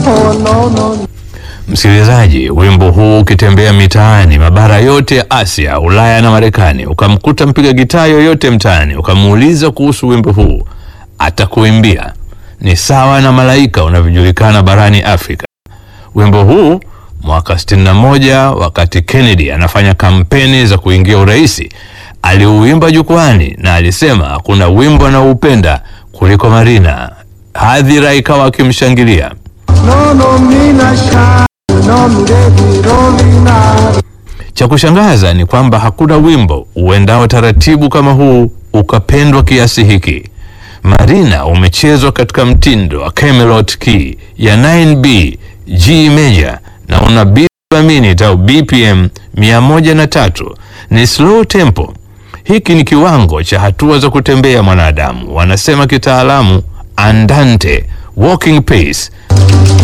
Oh, no, no. Msikilizaji, wimbo huu ukitembea mitaani mabara yote ya Asia, Ulaya na Marekani, ukamkuta mpiga gitaa yoyote mtaani, ukamuuliza kuhusu wimbo huu, atakuimbia. Ni sawa na Malaika unavyojulikana barani Afrika. Wimbo huu mwaka 61 wakati Kennedy anafanya kampeni za kuingia uraisi, aliuimba jukwani na alisema hakuna wimbo anaoupenda kuliko Marina. Hadhira ikawa akimshangilia. No, no, mina shy. No, mi baby, Rolina. Cha kushangaza ni kwamba hakuna wimbo uendao taratibu kama huu ukapendwa kiasi hiki. Marina umechezwa katika mtindo wa Camelot key ya 9B G major na una beat per minute au BPM 103. Ni slow tempo. Hiki ni kiwango cha hatua za kutembea mwanadamu, wanasema kitaalamu andante, walking pace.